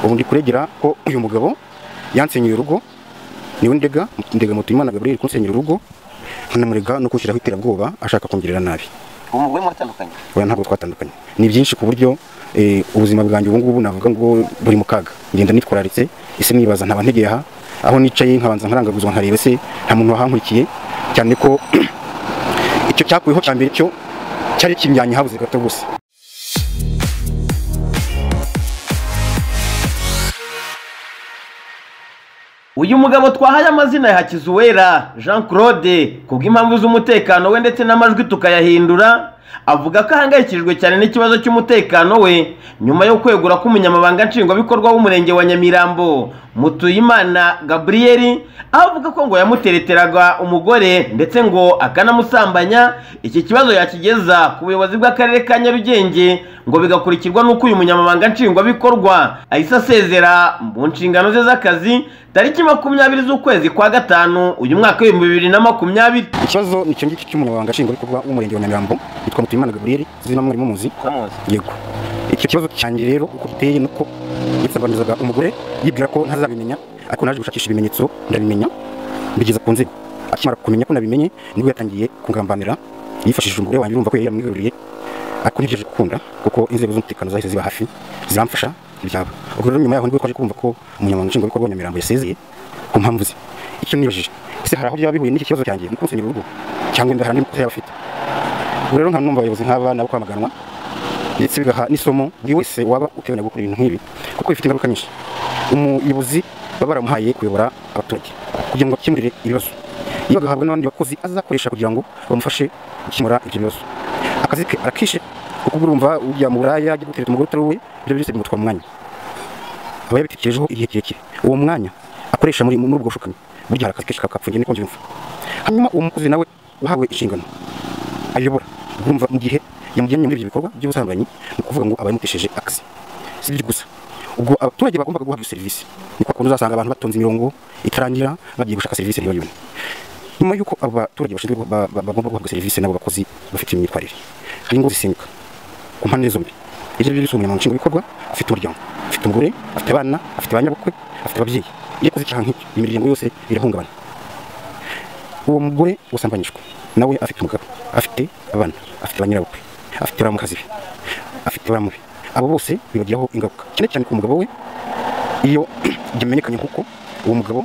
ubu ndi kuregera ko uyu mugabo yansenyeye urugo niwe ndega ndega mutimana Gabriel kunsenyera urugo nkanamurega no kunshyiraho iterabwoba ashaka kungirira nabi ubu mugore mwatandukanye oya ntabwo twatandukanye ni byinshi ku buryo eh, ubuzima bwanjye ubu ngubu navuga ngo buri mu kaga ngenda nitwararitse ese nibaza ntaba ntegeye aha aho nicaye nkabanza nkarangaguzwa nkareba se nta muntu wahankurikiye cyane ko icyo cyakuyeho cya mbere cyo cyari kimyanya habuze gato gusa uyu mugabo twahaye amazina ya hakizuwera jean claude kubw'impamvu z'umutekano we ndetse n'amajwi tukayahindura avuga ko ahangayikishijwe cyane n'ikibazo cy'umutekano we nyuma yo kwegura k'umunyamabanga nshingwabikorwa w'umurenge wa nyamirambo mutuyimana gaburiyeri aho avuga ko ngo yamutereteraga umugore ndetse ngo akanamusambanya iki kibazo yakigeza ku buyobozi bw'akarere ka nyarugenge ngo bigakurikirwa n'uko uyu munyamabanga nshingwabikorwa ahise asezera mu nshingano ze z'akazi tariki makumyabiri z'ukwezi kwa gatanu uyu mwaka w'ibihumbi bibiri na makumyabiri ikibazo ni icyo ngicyo cy'umunyamabanga nshingwabikorwa w'umurenge wa nyamirambo yitwa mutuyimana gaburiyeri izina mwari muzi yego icyo kibazo cyanjye rero uko giteye nuko yisabanizaga umugore yibwira ko ntazabimenya ariko naje gushakisha ibimenyetso ndabimenya mbigeza ku nzego akimara kumenya ko nabimenye nibwo yatangiye kungambanira yifashishije umugore wanjye urumva ko yari yaramwigaruriye ariko ntibyaje gukunda kuko inzego z'umutekano zahise ziba hafi ziramfasha ibyabo ubwo rero nyuma yaho nibwo twaje kumva ko umunyamabanga nshingwabikorwa wa nyamirambo yasezeye ku mpamvu ze icyo nibajije ese hari aho byaba bihuye n'iki kibazo cyanjye mu kunsenyera urugo cyangwa inda hari andi makosa yaba afite ubwo rero nka numva abayobozi nk'aba nabo kwamaganwa ndetse bigaha n'isomo buri wese waba uteganya gukora ibintu nk'ibi kuko bifite ingaruka nyinshi umuyobozi baba baramuhaye kuyobora abaturage kugira ngo akemurire ibibazo iyo agahabwa n'abandi bakozi azakoresha kugira ngo bamufashe gukemura ibyo bibazo akazi ke arakishe kuko uba urumva ujya mu buraya ajya gutereta umugore utari uwe ibyo byose bimutwara umwanya aba yabitekerejeho igihe kirekire uwo mwanya akoresha muri muri ubwo bushukanyi burya hari akazi kenshi kakapfuye niko mbyumva hanyuma uwo mukozi nawe uhawe inshingano ayobora urumva mu gihe yamujyanye muri ibyo bikorwa by'ubusambanyi ni ukuvuga ngo aba yamutesheje akazi si ibyo gusa ubwo abaturage bagombaga guhabwa iyo serivisi ni kwa kundi uzasanga abantu batonze imirongo itarangira bagiye gushaka serivisi iyo yonyine nyuma y'uko abo baturage bashinzwe guha- ba- ba- bagomba guhabwa serivisi n'abo bakozi bafite imyitwarire hari ingo zisimbuka ku mpande zombi ibyo ngibyo byose umunyamabanga nshingwabikorwa afite umuryango afite umugore afite abana afite ba nyabukwe afite ababyeyi iyo akoze icyaha nk'icyo imiryango yose irahungabana uwo mugore wasambanyijwe nawe afite umugabo afite abana afite ba nyirabukwe afite bamukazi be afite bamubi abo bose bibagiraho ingaruka cyane cyane ku mugabo we iyo byamenyekanye nk'uko uwo mugabo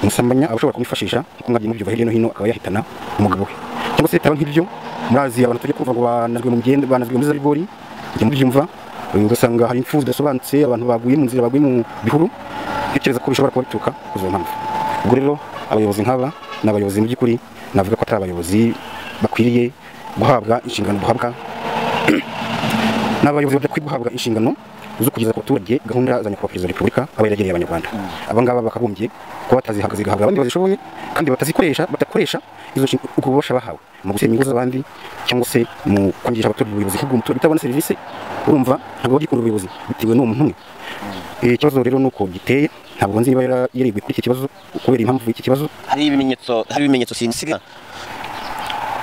umusambanya aba ashobora kumwifashisha nk'uko mwabyo mubyiva hirya no hino akaba yahitana umugabo we cyangwa se bitaba nk'ibyo murazi abantu tujya kumva ngo banazwe mu mugende banazwe muri za rigori mujya mubyumva eh, ugasanga hari impfu zidasobanutse abantu baguye mu nzira baguye mu bihuru ntekereza ko bishobora kuba bituruka kuri izo mpamvu ubwo rero abayobozi nk'aba ni abayobozi mu by'ukuri navuga ko atari abayobozi bakwiriye guhabwa inshingano duhabwa n'abayobozi badakwiye guhabwa inshingano zo kugeza ku baturage gahunda za nyakubahwa perezida wa repubulika aba yarageneye abanyarwanda aba ngaba bakagombye kuba batazihagaze igahabwa abandi bazishoboye kandi batazikoresha badakoresha izo nshingano ubwo bubasha bahawe mu gusenya ingo z'abandi cyangwa se mu kwangisha abaturage ubuyobozi kuko umuturage utabona serivisi urumva ntabwo bagikunda ubuyobozi bitewe n'uwo muntu umwe Eh, ikibazo rero ni uko giteye ntabwo nzi niba yara- yariguye kuri iki kibazo kubera impamvu y'iki kibazo hari ibimenyetso hari ibimenyetso sinsiga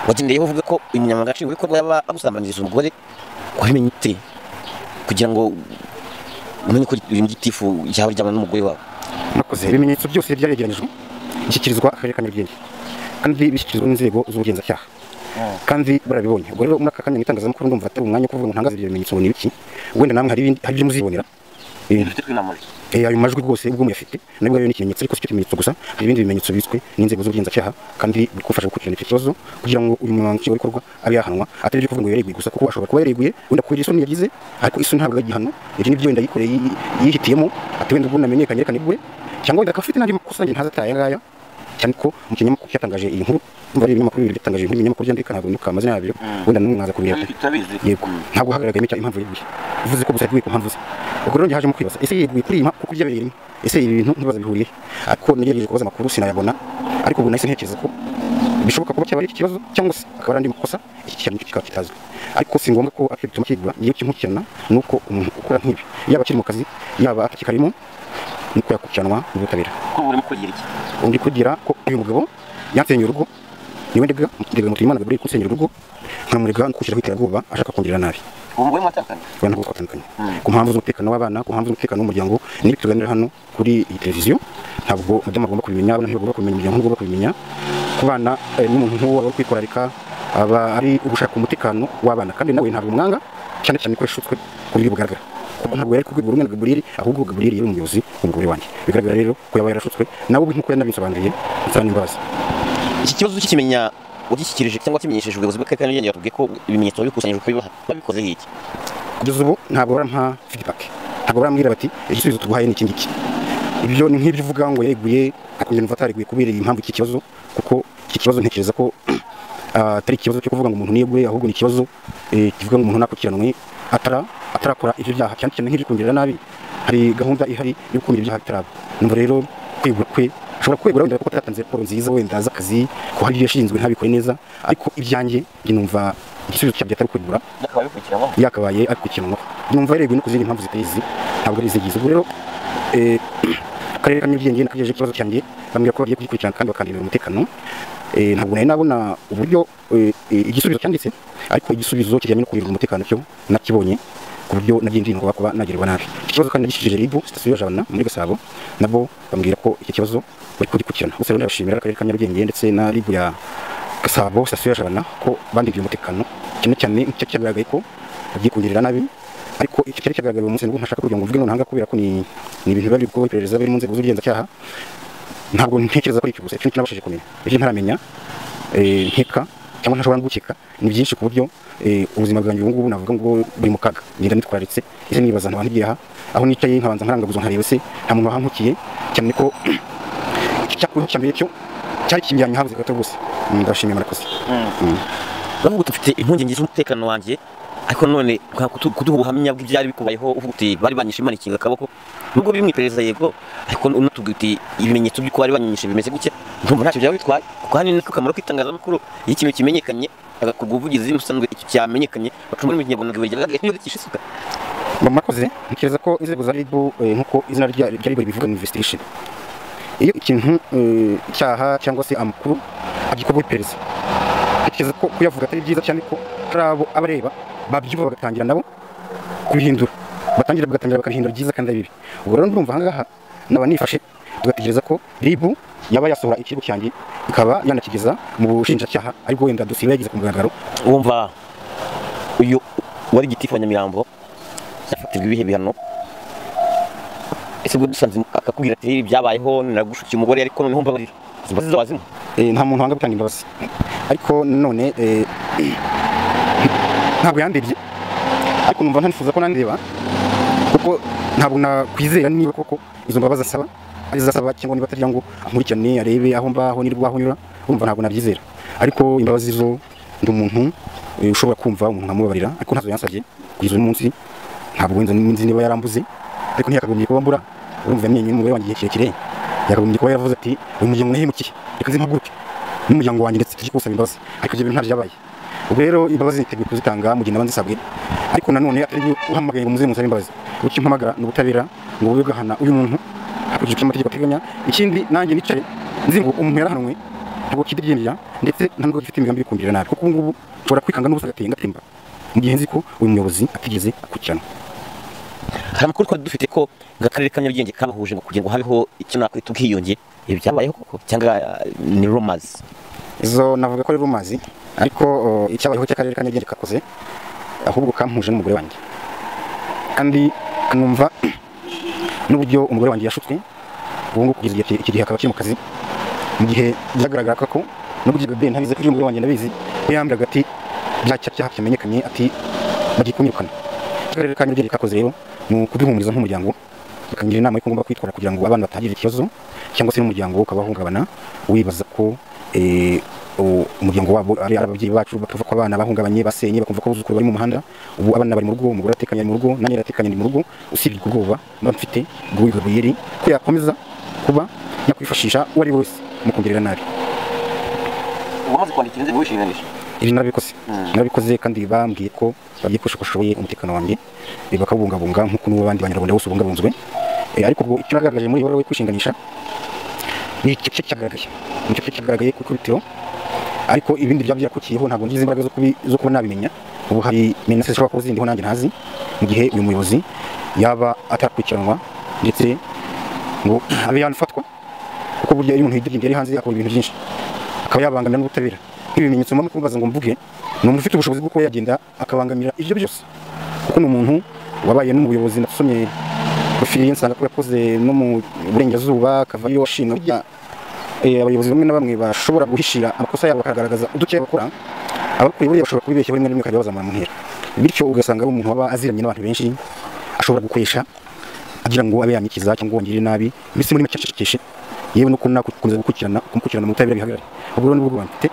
wagendeyeho uvuga ko uyu munyamabanga nshingwabikorwa yaba agusambanyiriza umugore wabimenye ute kugira ngo umenye ko uyu gitifu yawe ryabana n'umugore wawe nakoze ibimenyetso byose byaregeranyijwe bishyikirizwa akarere ka nyarugenge kandi bishyikirizwa n'inzego z'ubugenzacyaha kandi barabibonye ubwo rero muri aka kanya mu itangazamakuru ndumva atari umwanya wo kuvuga ngo ntangaze ibyo bimenyetso ngo ni ibiki wenda namwe hari ibindi- hari ibyo muzibonera Eh, eh, ayo majwi rwose ubwo muyafite nabwo ari ikimenyetso ariko si cyo kimenyetso gusa hari ibindi bimenyetso bitswe n'inzego z'ubugenzacyaha kandi bikufasha gukurikirana icyo kibazo kugira ngo uyu munyamabanga nshingwabikorwa abe yahanwa atari byo kuvuga ngo yareguye gusa kuko ashobora kuba yareguye wenda kubera isoni yagize ariko isoni ntabwo ari igihano ibyo nibyo wenda yikoreye yi- yihitiyemo ati wenda ubwo namenyekanye reka nibwe cyangwa wenda akaba afite n'andi makosa njye ntazi atari aya ngaya cyane ko mu kinyamakuru cyatangaje iyi nkuru ndumva ari ibinyamakuru bibiri byatangaje inkuru ibinyamakuru byandika ntabwo nibuka amazina yabyo wenda namwe mwaza kubireba yego ntabwo hagaragaye icyo impamvu yeguye bivuze ko gusa yeguye ku mpamvu ze ubwo rero njye hajemo kwibaza ese yeguye kuri iyi mpamvu kuko byabereye rimwe ese ibi bintu ntibaza bihuriye ariko nigerageje kubaza amakuru sinayabona ariko ubu nahise ntekereza ko bishoboka kuba cyaba ari iki kibazo cyangwa se akaba ari andi makosa iki kintu kikaba kitazwi ariko si ngombwa ko akiri bituma kigura iyo kimukirana ni uko umuntu ukora nk'ibi yaba akiri mu kazi yaba atakikarimo ni uko yakurikiranwa n'ubutabera ko urimo kugira iki undi kugira ko uyu mugabo yansenyeye urugo niwe ndega ndega Mutuyimana Gabriel kusenyera urugo nkamurega kushyiraho iterabwoba ashaka kongera nabi wowe mwatandukanye abantu bose batandukanye ku mpamvu z'umutekano w'abana ku mpamvu z'umutekano w'umuryango n'ibi tuganira hano kuri iyi televiziyo ntabwo mudamu agomba kubimenya abana ntibagomba kubimenya umuryango ntugomba kubimenya ku bana eh, n'umuntu nk'uwo aba ari kwitwararika aba ari ugushaka umutekano w'abana kandi nawe ntabwo umwanga cyane cyane ko yashutswe ku buryo bugaragara kuko ntabwo yari ku rwego rumwe na Gaburiyeli ahubwo Gaburiyeli yari umuyobozi w'umugore wanjye bigaragara rero ko yaba yarashutswe nawe ubwe nk'uko yanabinsobanuriye nsaba n'imbabazi iki kibazo ukikimenya wagishyikirije cyangwa kimenyesheje ubuyobozi bw'akarere n'urugendo batubwiye ko ibimenyetso wabikusanyije ukabibaha babikoze iki kugeza ubu ntabwo barampa feedback ntabwo barambwira bati igisubizo tuguhaye ni iki ngiki ibyo ni nk'ibyo uvuga ngo yareguye akongera umva atareguye kubera iyi mpamvu iki kibazo kuko iki kibazo ntekereza ko ah, atari ikibazo cyo kuvuga ngo umuntu niyeguye ahubwo ni ikibazo eh, kivuga ngo umuntu nakurikiranwe atara atarakora ibyo byaha cyane cyane nk'ibyo kongera nabi hari gahunda ihari yo gukumira ibyaha bitaraba numva rero kwegura kwe ashobora kwegura wenda kuko atatanze raporo nziza wenda z'akazi ko hari ibyo yashinzwe ntabikore neza ariko ibyanjye njye numva igisubizo cyabyo atari kwegura byakaba bikurikiranyweho yakabaye akurikiranwa numva yareguwe no ku zindi mpamvu zitayizi ntabwo ari izigize ubwo rero eh, akarere ka nyarugenge nakagejeje ikibazo cyanjye bambwira ko bagiye kugikurikirana kandi bakandindira umutekano Eh, ntabwo nari nabona uburyo eh, eh, igisubizo cyanditse ariko igisubizo kijyanye no kurindira umutekano cyo nakibonye ku buryo nagiye ngo kuba nagirirwa nabi iki kibazo kandi nagishikije ribu sitasiyo ya jabana muri gasabo nabo bambwira ko iki kibazo bari kugikurikirana gusa rero ndabashimira akarere ka nyarugenge ndetse na ribu ya gasabo sitasiyo ya jabana ko bandindiye umutekano cyane cyane icyo cyagaragaye ko bagiye kungirira nabi ariko icyo cyari cyagaragaye umunsi nubwo ntashaka kugira ngo mvuge nonaha kubera ko ni ni ibintu biba biri gukorwa iperereza biri mu nzego z'ubugenzacyaha ntabwo ntekereza ko ari ikigusa icyo nabashije kumenya ibyo ntaramenya eh, nkeka cyangwa ntashobora no gukeka ni byinshi ku buryo eh, ubuzima bwanjye ubu ngubu navuga ngo buri mu kaga ngenda nitwararitse ese nibaza nkaba ntigiye aha aho nicaye nkabanza nkarangaguzwa nkareba se nta muntu wahantukiye cyane ko icyakuru cya mbere cyo cyari kimyanya habuze gato rwose Mm, ndabashimiye murakoze baravuga uti mfite impungenge z'umutekano wanjye ariko none ukaba kutu- kuduha ubuhamya bw'ibyari bikubayeho uvuga uti bari banyishe manikinga akaboko nubwo biri mu iperereza yego ariko unatubwira uti ibimenyetso by'uko bari banyishe bimeze gutya ndumva ntacyo byaba bitwaye kuko hano ni akamaro k'itangazamakuru iyo ikintu kimenyekanye hagakorwa ubuvugizi musanzwe icyo cyamenyekanye bacuma muri kinyarwanda ngo bigaragare niba gicisha isuka Ba- murakoze ntekereza ko inzego za ribu eh, nk'uko izina rya rya ribu ribivuga ni investigation iyo ikintu eh, icyaha cyangwa se amakuru agikorwa iperereza ntekereza ko kuyavuga atari byiza cyane ko hari abo abareba babyumva bagatangira nabo kubihindura batangira bagatangira bakabihindura byiza kandi ari bibi ubwo rero ndumva ahangaha naba nifashe tugategereza ko ribu yaba yasohora ikirego cyanjye ikaba yanakigeza mu bushinjacyaha aribwo wenda dosiye yageze ku mugaragaro wumva uyu wari gitifu wa nyamirambo yafatirwa ibihe bihano ese ubwo dusanze akakubwira ati ibi byabayeho nagushukiye umugore ariko noneho mbabarira izi mbabazi z'abazimu Eh, nta muntu wanga gutanga imbabazi ariko none eh, ntabwo yandebye ariko numva ntanifuza ko nandeba kuko ntabwo nakwizera niba koko izo mbabazi asaba ari zasaba cyangwa niba atari ngo ankurikirane arebe aho mbaho nirwa aho nyura urumva ntabwo nabyizera ariko imbabazi zo ndi umuntu eh, ushobora kumva umuntu nkamubabarira ariko ntazo yansabye kugeza uyu munsi ntabwo nzi nzi niba yarambuze ariko ntiyakagombye kuba mbura urumva yamwenyuye umugore wanjye igihe kirekire yakagombye kuba yaravuze ati uyu muryango nahemukiye reka nzimpaguruke n'umuryango wanjye ndetse tujye kuwusaba imbabazi ariko ibyo bintu ntabyo byabaye ubwo rero imbabazi niteguye kuzitanga mu gihe naba nzisabwe ariko nanone atari byo uhamagaye ngo muze musabe imbabazi uburyo mpamagara ni ubutabera ngo bube bwahana uyu muntu hakurikije icyo amategeko ateganya ikindi nanjye nicaye nzi ngo umuntu yarahanwe ntabwo kidiryinjira ndetse nta nubwo gifite imigambi yo kumvirira nabi kuko ubu ngubu nshobora kwikanga n'ubusa agateye ngatemba mu gihe nzi ko uyu muyobozi atigeze akurikiranwa hari amakuru twari dufite ko akarere ka nyarugenge kabahuje ngo kugira ngo habeho icyo nakwita ubwiyunge ibi byabayeho koko cyangwa eh, ni romazi izo navuga ko ari rumazi ariko uh, icyabayeho cy'akarere ka nyarugenge kakoze ahubwo kampuje n'umugore wanjye kandi numva n'uburyo umugore wanjye yashutswe ubu ngubu kugeza igihe- iki gihe akaba akiri mu kazi mu gihe byagaragaraga ko n'uburyo bebe ntabizi ko umugore wanjye ndabizi we yambwiraga ati bya cya cyaha cyamenyekanye ati bagiye kunyirukana akarere ka nyarugenge kakoze rero ni ukuduhumuriza nk'umuryango bakangira inama y'uko ngomba kwitwara kugira ngo abana batagira ikibazo cyangwa se n'umuryango ukabahungabana wibaza ko eh, u- umuryango wabo ari ari ababyeyi bacu batumva ko abana bahungabanye basenye bakumva ko abuzukuru bari mu muhanda ubu abana bari mu rugo umugore atekanye ari mu rugo nanjye aratekanye ari mu rugo usibye ubwo bwoba mba mfite ubwo wiga buyeri ko yakomeza kuba yakwifashisha uwo ari we wese mu kongerera nabi wamaze kwandikira inzego wishinganisha ibi narabikoze narabikoze kandi bambwiye ko bagiye kurusha uko bashoboye umutekano wanjye eh, bakawubungabunga nk'uko n'abandi banyarwanda bose ubungabunzwe Eh, ariko ubwo icyo nagaragaje muri iyo baruwa yo kwishinganisha ni igice cyagaragaye ni igice cyagaragaye ku ikubitiro ariko ibindi byaba byakukiyeho ntabwo ngize imbaraga zo kubi- zo kuba nabimenya ubu hari menace zishobora kuba zindiho nanjye ntazi mu gihe uyu muyobozi yaba atakurikiranwa ndetse ngo abe yanafatwa kuko burya iyo umuntu yidirinda ari hanze akora ibintu byinshi akaba yabangamira n'ubutabera nk'ibimenyetso mpamvu kumubaza ngo mvuge ni umuntu ufite ubushobozi bwo kuba yagenda akabangamira ibyo byose kuko ni umuntu wabaye no mu buyobozi nasomye rufiriye nsanga ko yakoze no mu burengerazuba akavayo ashinga burya eh, abayobozi bamwe na bamwe bashobora guhishira amakosa yabo bakagaragaza udukeya bakora abakuriye buriya bashobora kubibeshya rimwe na rimwe bakajya bazamura mu ntera bityo ugasanga ari umuntu waba aziranye n'abantu benshi ashobora gukoresha agira ngo abe yanyikiza cyangwa wongere nabi mbese muri make acecekeshe yewe no kuna- gukomeza gukurikirana kumukurikirana mu butabera bihagarare ubwo rero ni bwo mfite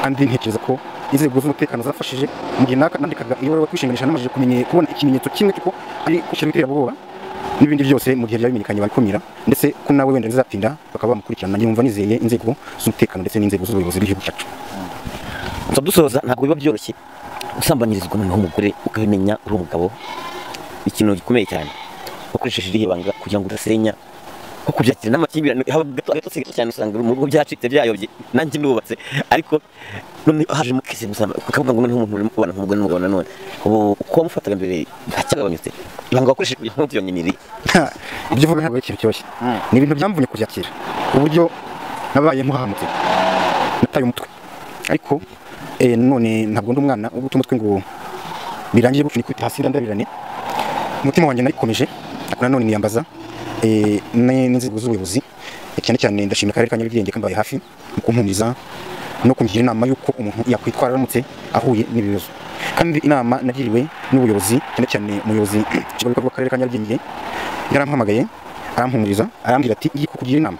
kandi ntekereza ko inzego z'umutekano zafashije mu gihe naka nandikaga iyo bari kwishinganisha namajije kumenye kubona ikimenyetso kimwe cy'uko ari gushyira bitera ubwoba n'ibindi byose mu gihe byaba bimenyekanye babikumira ndetse ko nawe wenda bizatinda bakaba bamukurikirana nanjye numva nizeye inzego z'umutekano ndetse n'inzego z'ubuyobozi bw'igihugu cyacu gusa dusoza ntabwo biba byoroshye usambanyirizwa noneho umugore ukabimenya uri umugabo ni ikintu gikomeye cyane wakoresheje irihe banga kugira ngo udasenya nko kubyakira n'amakimbirane haba gato agatotsi gato cyane usanga mu rugo byacitse byayobye nanjye nubatse ariko none hajemo kese musamba ukavuga ngo noneho umuntu urimo kubana nk'umugore n'umugabo nanone ubu uko wamufataga mbere ntacyagabanyutse ibanga wakoresheje kugira ngo ntubyonyine ni irihe ibyo uvuga ntabwo ari ikintu cyoroshye Mm. ni ibintu byamvunye kubyakira uburyo nabaye nkuhahamutse nataye umutwe ariko eh, none ntabwo ndi umwana wo guta umutwe ngo birangiye gutyo nikubita hasi ndandabirane umutima wanjye nayikomeje ariko nanone niyambaza eh, n- n'inzego z'ubuyobozi eh, cyane cyane ndashimira akarere ka nyarugenge kambaye hafi mu kumpumuriza no kungira inama y'uko umuntu yakwitwara aramutse ahuye n'ibibazo kandi inama nagiriwe n'ubuyobozi cyane cyane umuyobozi w'ikigo w'akarere ka nyarugenge yarampamagaye arampumuriza arambwira ati ngiye kukugira inama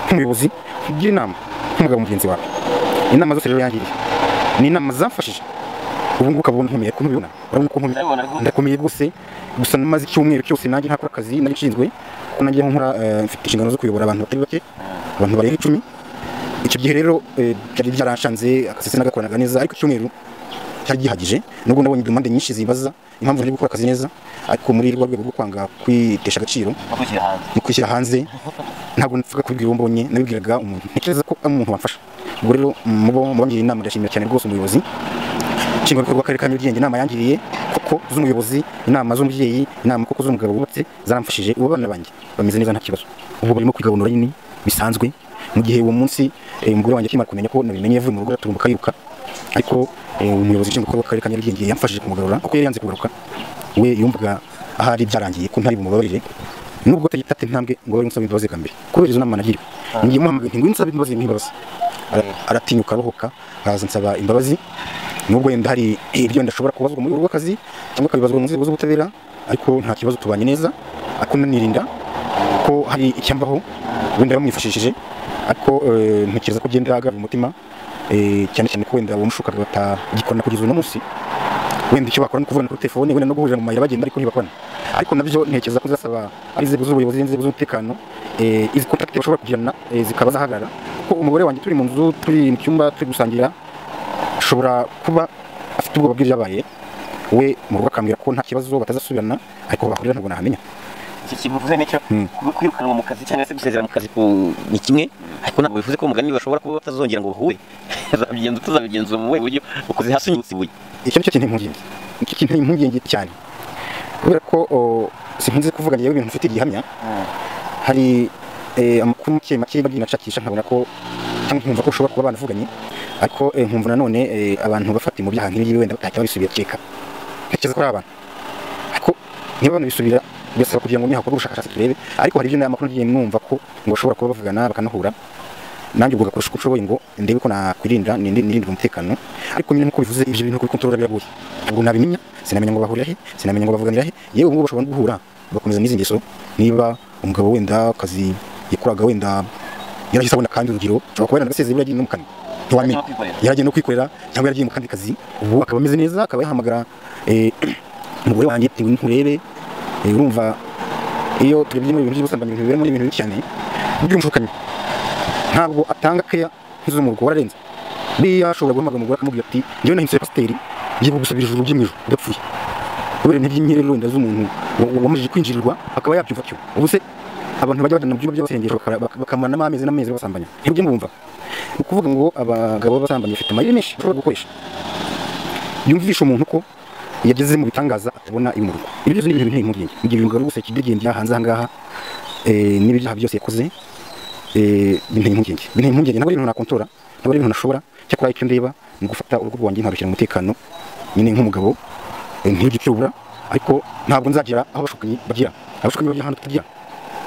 nk'umuyobozi kugira inama nk'umugabo mugenzi wawe inama zose rero yangiriye ni inama zamfashije ubu ngubu ukaba nkomeye ko ntubibona urabona ko nkomeye Ndabibona rwose. ndakomeye rwose gusa namaze icyumweru cyose nanjye ntakora akazi nari nshinzwe kuko nanjye aho nkora eh, mfite inshingano zo kuyobora abantu batari bake abantu barenga icumi icyo gihe rero eh, byari byarashanze akazi sinagakoranaga neza ariko icyumweru cyari gihagije nubwo nabonye impande nyinshi zibaza impamvu nari gukora akazi neza ariko muri rwa rwego rwo kwanga kwitesha agaciro wakwishyira hanze no kwishyira hanze ntabwo nipfuka kubibwira uwo mbonye nabibwiraga umuntu ntekereza ko ari umuntu wamfasha ubwo rero mubo mubangiriye inama ndashimira cyane rwose umuyobozi nshingwabikorwa w'akarere ka nyarugenge inama yangiriye koko z'umuyobozi inama z'umubyeyi inama koko z'umugabo wubatse zaramfashije ubu abana banjye bameze neza nta kibazo ubu barimo kwigabanura nyine bisanzwe mu gihe uwo munsi eh, umugore wanjye akimara kumenya ko nabimenye yavuye mu rugo araturumbuka yiruka ariko eh, umuyobozi nshingwabikorwa w'akarere ka nyarugenge yamfashije kumugarura kuko yari yanze kugaruka we yumvaga ahari byarangiye ko ntari bumubabarire nubwo atagitata intambwe ngo abe unsaba imbabazi bwa mbere kubera izo nama nagiriwe ngiye muhamagaye nti ngwino unsaba imbabazi nk'imbabazi Ara- aratinyuka arohoka araza ansaba imbabazi nubwo yenda hari ibyo ndashobora kubazwa mu rwego rw'akazi cyangwa akabibazwa mu nzego z'ubutabera ariko nta kibazo tubanye neza ariko nanirinda ko hari icyambaho wenda bamwifashishije ariko eh, ntekereza ko agenda agaba umutima eh, cyane cyane ko wenda uwamushukaga batagikora kugeza uno munsi wenda icyo bakora ni ukuvugana kuri telefone wenda no guhurira mu mayira bagenda ariko ntibakora ariko nabyo ntekereza ko nzasaba ari inzego z'ubuyobozi n'inzego z'umutekano eh, izi kontakiti bashobora kugirana eh, zikaba zahagarara kuko umugore wanjye turi mu nzu turi mu cyumba turi gusangira ashobora kuba afite ubwoba bw'ibyabaye we mu rugo akambwira ko nta kibazo batazasubirana ariko bahurira ntabwo nahamenya icyo kivuze nicyo Mm. kuba kwirukanwa mu kazi cyangwa se gusezera mu kazi ku ni kimwe ariko ntabwo bivuze ko umugani bashobora kuba batazongera ngo bahure tuzabigenza tuzabigenzura mu buhe buryo ukoze hasi unyutse ibuye icyo nicyo kintu impungenge nicyo kintu impungenge cyane kubera ko o, sinkunze kuvuga ngewe ibintu mfite gihamya hari eh, amakuru make make bagiye nashakisha nkabona ko cyangwa nkumva ko ushobora kuba banavuganye ariko eh, nkumva nanone eh, abantu bafata mu byaha nk'ibi wenda batahita babisubira keka ntekereza ko ari abantu ariko niba banabisubira birasaba kugira ngo nihakorwe ubushakashatsi turebe ariko hari ibyo n'aya makuru ngiye mwumva ko ngo bashobora kuba bavugana bakanahura nanjye ubwo gakurusha uko ushoboye ngo ndebe ko nakwirinda nirinde nirinde umutekano ariko nyine nk'uko bivuze ibyo bintu kuri kontrola biragoye ntabwo nabimenya sinamenya ngo bahurira he sinamenya ngo bavuganira he yewe ubwo bashobora no guhura bagakomeza n'izi ngeso niba umugabo wenda akazi yakoraga wenda yarahise abona kandi urugero ushobora kuba yaranasezeye buriya agiye no mu kandi ntiwamenya kwikorera yaragiye no kwikorera cyangwa yaragiye mu kandi kazi ubu akaba ameze neza akaba yahamagara eh, umugore wanjye ati nturebe eh, urumva iyo turebye mu bintu by'ubusambane ibintu biberamo ni ibintu bibi cyane by'umushukanyi ntabwo atanga keya nk'iz'umurugo wararenze buriya ashobora guhamagara umugore akamubwira ati njyewe nahindutse pasiteri ngiye kugusabira ijuru ry'imijoro udapfuye kubera ntiby'imyire rero wenda z'umuntu wa- wamajije kwinjirirwa akaba yabyumva atyo ubu se abantu bajya bajyana mu byumba by'abasengesho baka- baka- bakamaramo amezi n'amezi basambanya nibyo mubumva ni ukuvuga ngo abagabo b'abasambanyi bafite amayeri menshi bashobora gukoresha yumvisha umuntu ko yageze mu bitangaza atabona iwe mu rugo ibyo byose ni ibintu biteye impungenge mu gihe ibintu bigarura ubuseke bigenda hanze aha ngaha eh, n'ibyaha byose yakoze eh, binteye impungenge binteye impungenge ntabwo ari ibintu nakontora ntabwo ari ibintu nashobora cyakora icyo ndeba ni ugufata urugo rwanjye nkarushyira mu mutekano nyine nk'umugabo eh, ntiryo cyobura ariko ntabwo nzagera aho abashukanyi bagira abashukanyi bagira ahantu tutagira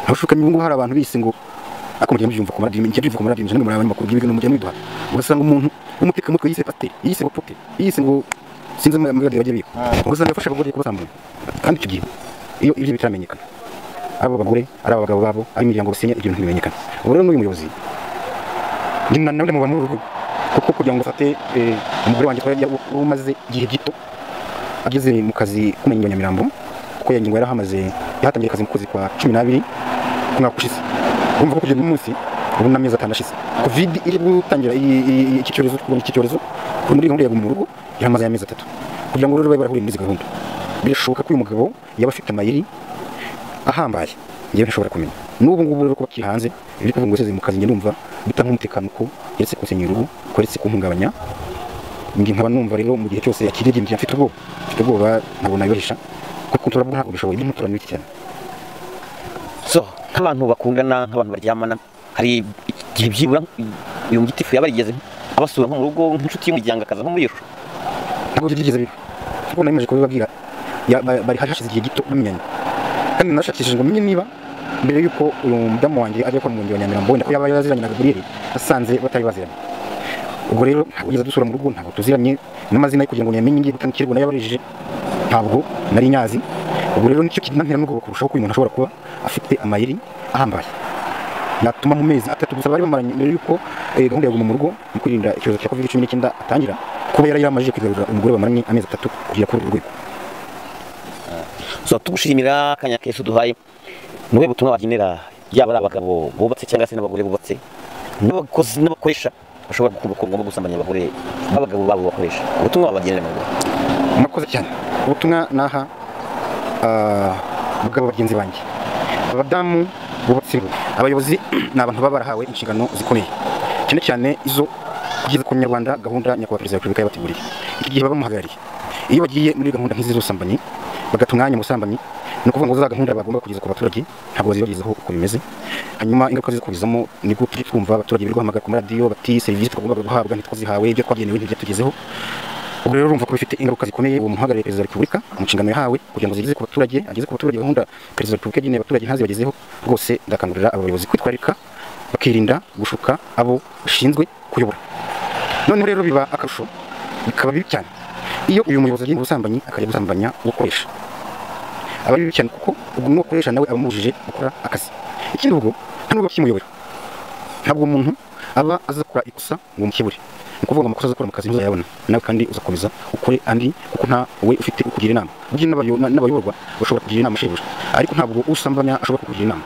abashukanyi ubu ngubu hari abantu bise ngo ariko mugenda mubyumva ku maradiyo mugenda mubyumva ku maradiyo mugenda muraba abanyamakuru bw'ibigo mugenda mubiduha ugasanga umuntu w'umutekamutwe yise pateri yise ngo poke yise ngo sinzi mu maradiyo bajya biga ugasanga yafashe abagore kubazamura kandi icyo gihe iyo ibyo bitaramenyekana ari abagore ari abagabo babo ari imiryango basenya ibyo bintu ntibimenyekana ubu rero n'uyu muyobozi ni na nawe muba muri uru rugo kuko kugira ngo afate eh, umugore wanjye twari yari umaze igihe gito ageze mu kazi k'umurenge wa Nyamirambo kuko iyo ngingo yari ahamaze yahatangiye akazi mu kwezi kwa cumi n'abiri umwaka ushize urumva ko kugeza uyu munsi ubu n'amezi atanu ashize covid iri gutangira iyi- iyi- iki cyorezo kurwanya iki cyorezo kuri muri gahunda ya guma mu rugo yaramaze amezi atatu kugira ngo rero babe barahuriye muri izi gahunda birashoboka ko uyu mugabo yaba afite amayeri ahambaye ngewe ntashobora kumenya n'ubu ngubu rero kuba akiri hanze ibyo kuvuga ngo yaseze mu kazi njye ndumva bitanga umutekano ko yaretse kunsenya urugo ko yaretse kumpungabanya ngi nkaba numva rero mu gihe cyose yakiririmbye mfite ubwoba mfite ubwoba ntabwo nabibahisha kuko nturabwo ntabwo bishoboye ibyo ntutura ni bike cyane so nk'abantu bakundana nk'abantu baryamana hari igihe byibura uyu mugitifu yaba yarigeze abasura nko mu rugo nk'inshuti y'umuryango akaza nko muri iyo shusho ntabwo byigeze biba kuko nari maze kubibabwira ya- ba- bari hari hashize igihe gito bamenyanye kandi nashakishije ngo menye niba mbere y'uko uyu mudamu wanjye ajya akora umurenge wa Nyamirambo wenda ko yaba yaziranye na Gabriel asanze batari baziranye ubwo rero ntabwo yigeze dusura mu rugo ntabwo tuziranye n'amazina ye kugira ngo nyamenye ngiye gutanga ikirego nayo yabarijije ntabwo nari nyazi ubwo rero nicyo kinantera n'ubwoba kurushaho ko uyu muntu ashobora kuba afite amayeri ahambaye natuma mu mezi atatu gusa bari bamaranye mbere y'uko eh, gahunda ya guma mu rugo mu kwirinda icyorezo cya covid cumi n'icyenda atangira kuba yari yaramajije kwigarurira umugore bamaranye amezi atatu kugera kuri urwo rwego so tugushimira akanya keza uduhaye ni ubuhe butumwa wagenera yaba ari abagabo bubatse cyangwa se n'abagore bubatse n'abakozi n'abakoresha bashobora gukumva ko bagomba gusambanya abagore b'abagabo babo bakoresha ubutumwa wabagenera mu bagore murakoze cyane ubutumwa naha ah, abagabo bagenzi banjye abadamu bubatse urugo abayobozi ni abantu baba barahawe inshingano zikomeye cyane cyane izo kugeza ku nyarwanda gahunda nyakubahwa perezida wa repubulika yabateguriye iki gihe baba bamuhagarariye iyo bagiye muri gahunda nk'izi z'ubusambanyi bagata umwanya mu busambanyi ni ukuvuga ngo za gahunda bagomba kugeza ku baturage ntabwo bazibagezaho uko bimeze hanyuma ingaruka ziza kubizamo ni gutya twumva abaturage biri guhamagara ku maradiyo bati serivisi twagombaga guhabwa ntitwazihawe ibyo twagenewe ntibyatugezeho ubwo rero urumva ko bifite ingaruka zikomeye uwo muhagarariye perezida wa repubulika mu nshingano yahawe kugira ngo zigeze ku baturage ageze ku baturage gahunda perezida wa repubulika yageneye abaturage ntazibagezeho rwose ndakangurira aba bayobozi kwitwararika bakirinda gushuka abo bashinzwe kuyobora noneho rero biba akarusho bikaba bibi cyane iyo uyu muyobozi agiye mu busambanyi akajya gusambanya ukoresha aba ari bibi cyane kuko ubwo n'uwakoresha nawe aba amubujije gukora akazi ikindi ubwo nta n'ubwo kimuyobora ntabwo umuntu aba azakora ikosa ngo mukibure ni ukuvuga ngo amakosa azakora mu kazi ntuzayabona nawe kandi uzakomeza ukore andi kuko nta we ufite ukugira inama burya n'abayo- na- n'abayoborwa bashobora kugira inama shebuja ariko ntabwo usambanya ashobora kukugira inama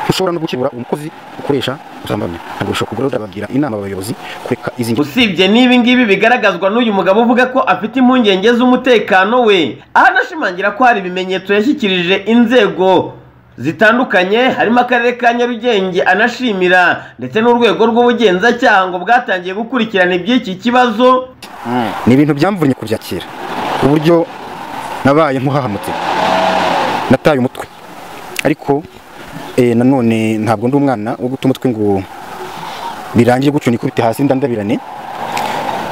ntushobora no gukebura umukozi ukoresha usambanya ntabwo ushobora kugura urabagira inama abayobozi kureka izi ngeso usibye n'ibi ngibi bigaragazwa n'uyu mugabo uvuga ko afite impungenge z'umutekano we aho anashimangira ko hari ibimenyetso yashyikirije inzego zitandukanye harimo akarere ka nyarugenge anashimira ndetse n'urwego rw'ubugenzacyaha ngo bwatangiye gukurikirana iby'iki kibazo ni ibintu byamvunye kuva kera uburyo nabaye nk'uhahamutse nataye umutwe ariko eh, nanone ntabwo ndi umwana wo guta umutwe ngo birangiye gutyo nikubite hasi ndandabirane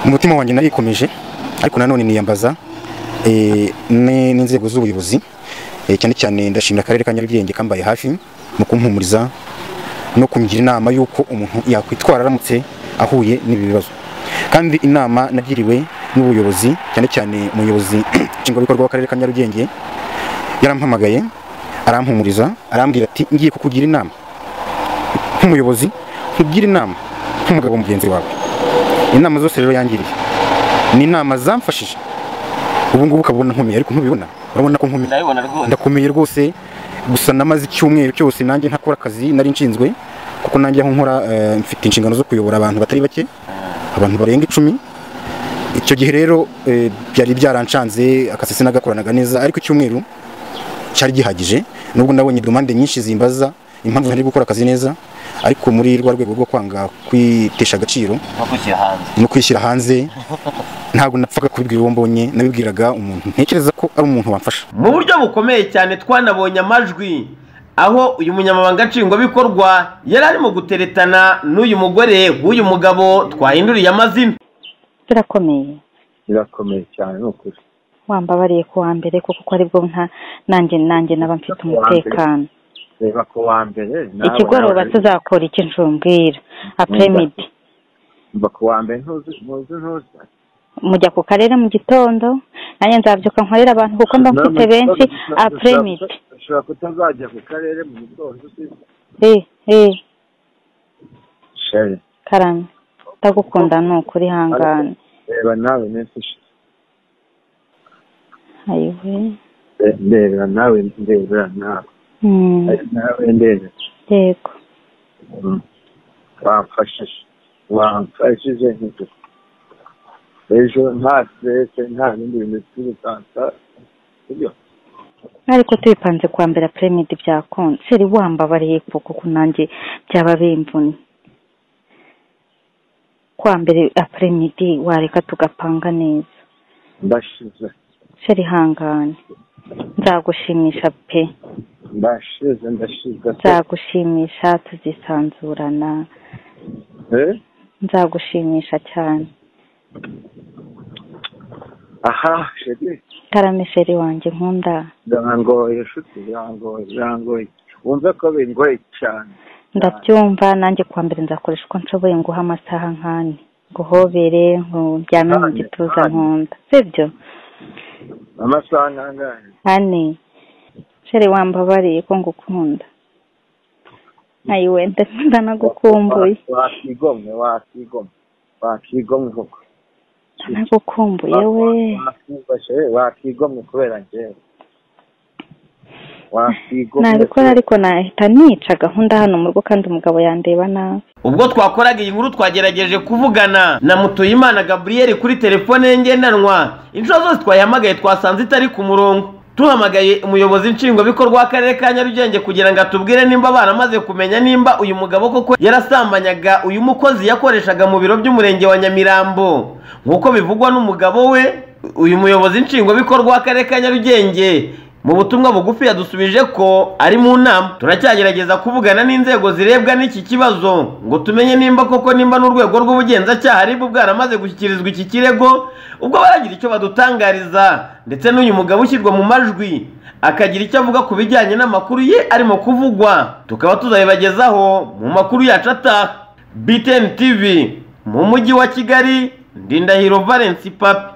umutima wanjye narikomeje ariko nanone niyambaza eh, ne- n'inzego z'ubuyobozi eh, cyane cyane ndashimira akarere ka nyarugenge kambaye hafi mu kumpumuriza no kungira inama y'uko umuntu yakwitwara aramutse ahuye n'ibi bibazo kandi inama nagiriwe n'ubuyobozi cyane cyane umuyobozi nshingwabikorwa w'akarere ka nyarugenge yarampamagaye arampumuriza arambwira ati ngiye kukugira inama nk'umuyobozi nkugira inama nk'umugabo mugenzi wawe inama zose rero yangiriye ni inama zamfashije ubu ngubu ukabona nkomeye ariko ntubibona urabona ko nkomeye ndabibona rwose ndakomeye rwose gusa namaze icyumweru cyose nanjye ntakora akazi nari nshinzwe kuko nanjye aho nkora eh, mfite inshingano zo kuyobora abantu batari bake abantu barenga icumi icyo gihe rero eh, byari byaranshanze akazi sinagakoranaga neza ariko icyumweru cyari gihagije nubwo nabonye demande nyinshi zimbaza impamvu ntari gukora akazi neza ariko muri rwa rwego rwo kwanga kwitesha agaciro bakwishyira hanze no kwishyira hanze ntabwo napfaga kubibwira uwo mbonye nabibwiraga umuntu ntekereza ko ari umuntu wamfasha mu buryo bukomeye cyane twanabonye amajwi aho uyu munyamabanga nshingwabikorwa yari arimo guteretana n'uyu mugore w'uyu mugabo twahinduriye amazina birakomeye birakomeye cyane ni ukuri wambabariye ku wa mbere kuko ko aribwo nka nanjye nanjye naba mfite Ku wa mbere. umutekano reba ku wa mbere nawe ikigoroba nawe- tuzakora iki njumbwira apremidi mba ku wa mbere ntuzi ntuzi ntuzi mujya ku karere mu gitondo nanjye nzabyuka nkorera abantu kuko mba mfite benshi apremidi ushobora kutazajya ku karere mu gitondo uzi eh eh sheri karame ndagukunda ni ukuri hangane reba nawe iminsi ishize ayiwe Re- ndebera nawe ndebera nawe Mm, Ari nawe ndebera yego Mm. wamfashije wamfashije ntidu ejo nta stress nta bindi bintu turi gutanga sibyo ariko tubipanze kwa mbere apremidi byakunze seri wambabariye kuko kuko nanjye byaba bimvunye kwa mbere apremidi wareka tugapanga neza ndashize seri hangane nzagushimisha pe ndashize ndashize nzagushimisha tuzisanzurana Eh? nzagushimisha cyane aha sheri karame sheri wanjye nkunda birangoye nshuti birangoye birangoye wumve ko bingoye cyane ndabyumva nanjye kwa mbere nzakoresha uko nshoboye nguha amasaha nkane nguhobere nkuryame mu Nkane, gituza nkane. nkunda sibyo amasaha angahe ane shere wambabariye ko ngukunda ayiwe ndakunda nagukumbuye wakigomwe wakigomwe wakigomwe koko nagukumbuye we Wakwifashe, wakigomwe kubera njyewe wakigomwe nabikora ariko nahita nica gahunda hano mu rugo kandi umugabo yandeba nabi ubwo twakoraga iyi nkuru twagerageje kuvugana na mutuyimana gaburiyeri kuri telefone ye ngendanwa inshuro zose twayihamagaye twasanze itari ku murongo duhamagaye umuyobozi nshingwabikorwa w'akarere ka nyarugenge kugira ngo atubwire nimba baramaze kumenya nimba uyu mugabo koko yarasambanyaga uyu mukozi yakoreshaga mu biro by'umurenge wa nyamirambo nk'uko bivugwa n'umugabo we uyu muyobozi nshingwabikorwa w'akarere ka nyarugenge mu butumwa bugufi yadusubije ko ari mu nama turacyagerageza kuvugana n'inzego zirebwa n'iki kibazo ngo tumenye nimba koko nimba n'urwego rw'ubugenzacyaha ari bwo bwaramaze gushyikirizwa iki kirego ubwo baragira icyo badutangariza ndetse n'uyu mugabo ushyirwa mu majwi akagira icyo avuga ku bijyanye n'amakuru ye arimo kuvugwa tukaba tuzabibagezaho mu makuru yacu ataha BTN TV mu mujyi wa Kigali Ndindahiro Valence Papi